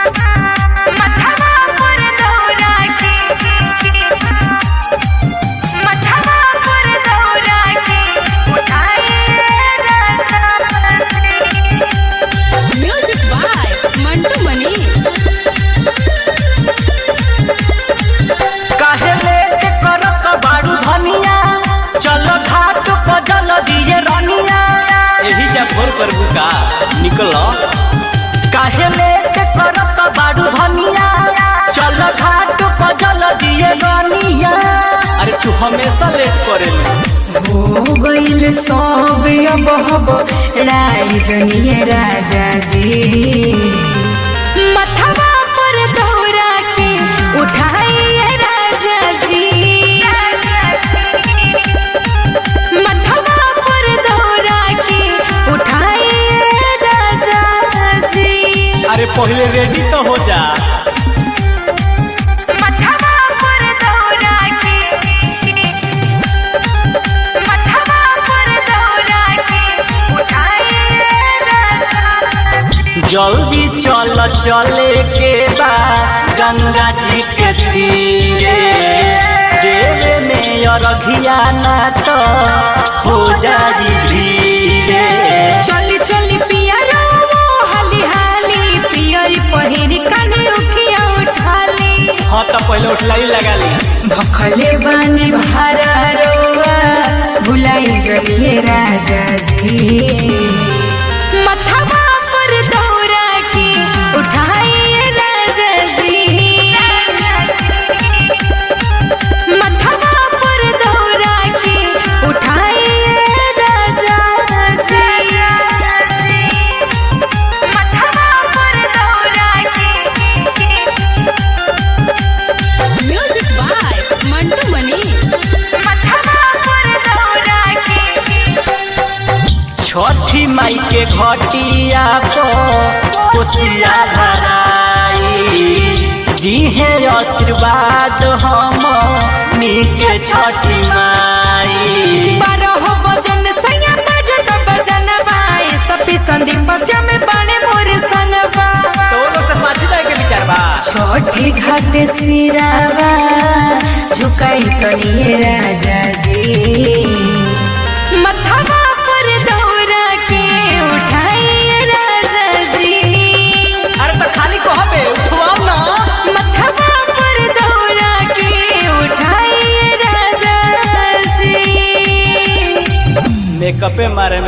मथवा पर दौरा के मथवा पर दौरा के उठाए म्यूजिक बाय मंटू मनी काहे लेट करत बारू धनिया चल घाट पर जल दिए रनिया यही जा फोन कर बुका निकल काहे लेट करत बारू धनिया चल घाट पर जल दिए रनिया अरे तू हमेशा लेट करे हो गईल सब अब हब राय जनिए राजा जी मथवा पर दौरा के उठाइए राजा जी मथवा पर दौरा के उठाइए राजा जी अरे पहले रेडी तो हो जा मथवा पर दौरा के मथवा पर दौरा के उठाइए राजा जी जल्दी चल चले के बा गंगा जी के तीरे देवे में अरघिया ना तो हो जाई भीरे चली चली पिया रो हाली हाली पियरी पहिरी काने उखिया उठाली हाँ तो पहले उठलाई लगा ली भखले बानी भारा रोवा भुलाई जलिए राजा जी मथवा पर दौरा के उठाइए राजा जी मथवा पर दौरा के उठाइए राजा जी मथवा पर दौरा के म्यूजिक बाय मंटू मनी मथवा पर दौरा के छठी माई के घटिया को कोसिया भराई दीहे आशीर्वाद हम नीके छठी माई बारह बजन सैया बजत बजन बाए सपी संदीप श्याम बाणे मोर संगवा तो वो लोग से पाछी जाए के विचार बा छोटी घाट सिरावा झुकाई करिए राजा जी मथवा पर दौरा के उठाइए राजा जी अरे तो खाली कहबे उठवाओ ना मथवा पर दौरा के उठाइए राजा जी मेकअपे मारे में